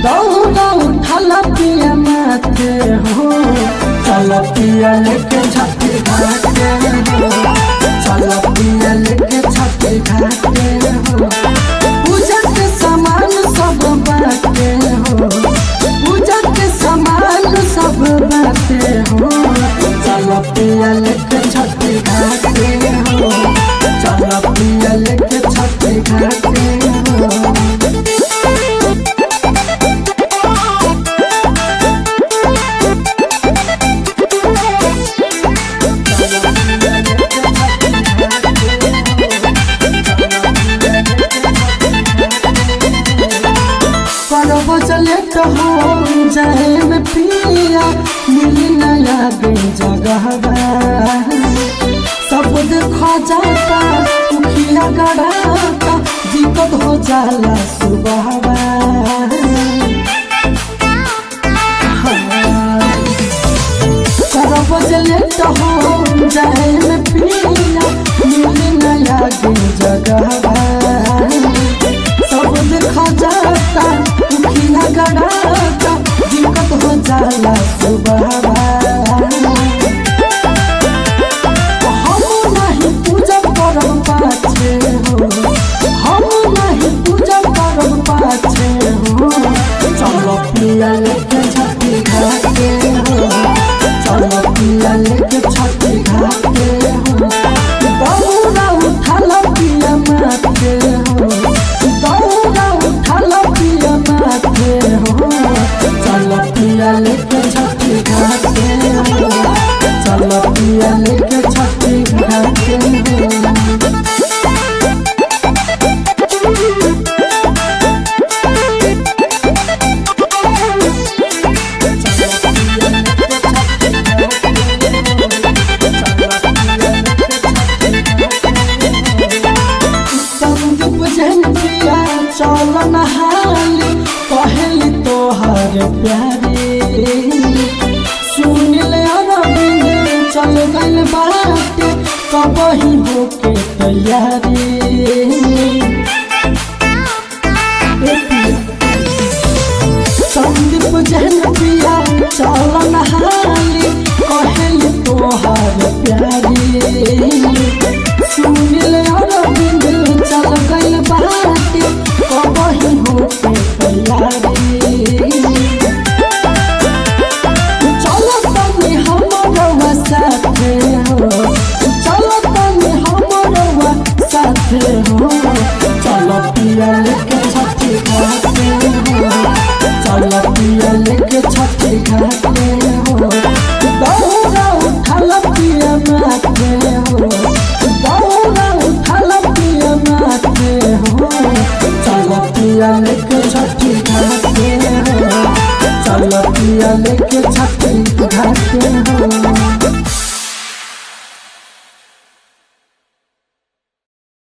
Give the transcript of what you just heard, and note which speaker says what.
Speaker 1: दौड़ा उठल पिया माथे हो चल पिया लेके छठी घाटे हो चल पिया लेके छठी घाटे हो पूजा के सामान सब बाटे हो पूजा के सामान सब बाटे हो चल पिया लेके छठी घाटे हो चल पिया लेके छठी घाटे हो करब चले तो हो जाए में पिया मिली नया बे जगह सब देखा जाता उखिया गड़ाता दिक्कत हो जाला सुबह करब चले तो हो जाए में पिया मिली नया बे जगह सब देखा जाता उखिया गड़ाता दिक्कत हो जाला सुबह हम नहीं पूजा करब पाछे हो हम नहीं पूजा करब पाछे हो चलो पिया लेके छठी घाटे हो चलो पिया लेके छठी घाटे हो दौड़ा उठल पिया माथे हो दौड़ा उठल पिया माथे हो चलो पिया लेके छठी घाटे हो चलो पिया लेके छठी घाटे हो संदीप झंडिया चल नहाली कहली तोहर प्यारे सुनिल अरविंद चल गल बाटे कबही होके तैयारी संदीप झंडिया चल नहाली कहली तोहर प्यारे सुनिल अरविंद चल गइल बाटे कबही होके तैयारी चल तनी हमरवा साथे हो चल तनी हमरवा साथे हो चल पिया लेके छठी घाटे हो चल पिया लेके छठी घाटे हो दौड़ा उठल पिया माथे हो